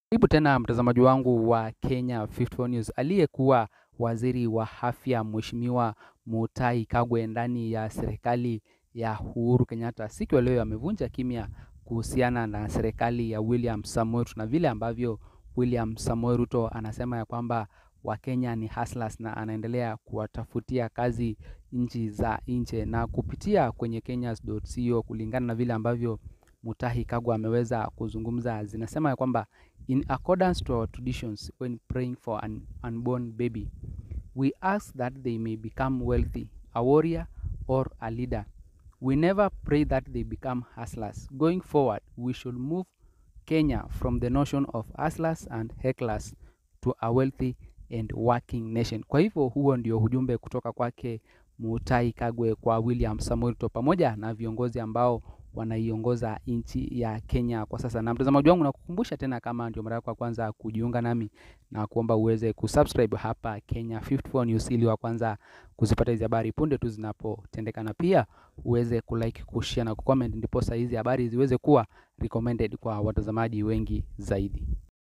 Karibu tena mtazamaji wangu wa Kenya 54 News. Aliyekuwa waziri wa afya Mheshimiwa Mutahi Kagwe ndani ya serikali ya Uhuru Kenyatta siku ya leo amevunja kimya kuhusiana na serikali ya William Samoei Ruto na vile ambavyo William Samoei Ruto anasema ya kwamba Wakenya ni hustlers na anaendelea kuwatafutia kazi nchi za nje na kupitia kwenye kenyans.co kulingana na vile ambavyo Mutahi Kagwe ameweza kuzungumza, zinasema ya kwamba in accordance to our traditions when praying for an unborn baby we ask that they may become wealthy, a warrior or a leader. We never pray that they become hustlers. Going forward, we should move Kenya from the notion of hustlers and hecklers to a wealthy and working nation. Kwa hivyo huo ndio ujumbe kutoka kwake Mutahi Kagwe kwa William Samoei Ruto pamoja na viongozi ambao wanaiongoza nchi ya Kenya kwa sasa. Na mtazamaji wangu, nakukumbusha tena, kama ndio mara yako ya kwanza kujiunga nami, na kuomba uweze kusubscribe hapa Kenya 54 News ili wa kwanza kuzipata hizi habari punde tu zinapotendeka, na pia uweze kulike, kushare na kucomment, ndipo hizi habari ziweze kuwa recommended kwa watazamaji wengi zaidi.